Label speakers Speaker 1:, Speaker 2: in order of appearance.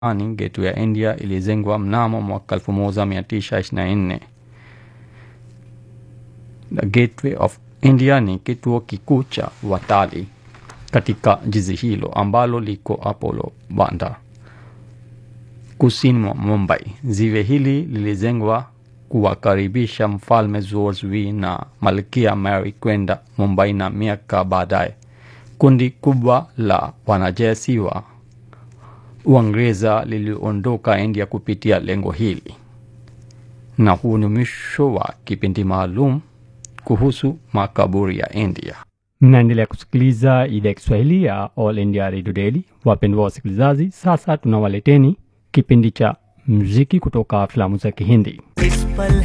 Speaker 1: zamani Gateway ya India ilijengwa mnamo mwaka 1924. The Gateway of India ni kituo kikuu cha watalii katika jiji hilo ambalo liko Apollo Bandar kusini mwa Mumbai. Ziwe hili lilijengwa kuwakaribisha mfalme George V na malkia Mary kwenda Mumbai, na miaka baadaye kundi kubwa la wanajeshi wa Uingereza liliondoka India kupitia lengo hili. Na huu ni mwisho wa kipindi maalum kuhusu makaburi ya India.
Speaker 2: Mnaendelea kusikiliza idhaa ya Kiswahili ya All India Radio Daily. Wapendwa wasikilizaji, sasa tunawaleteni kipindi cha muziki kutoka filamu za Kihindi.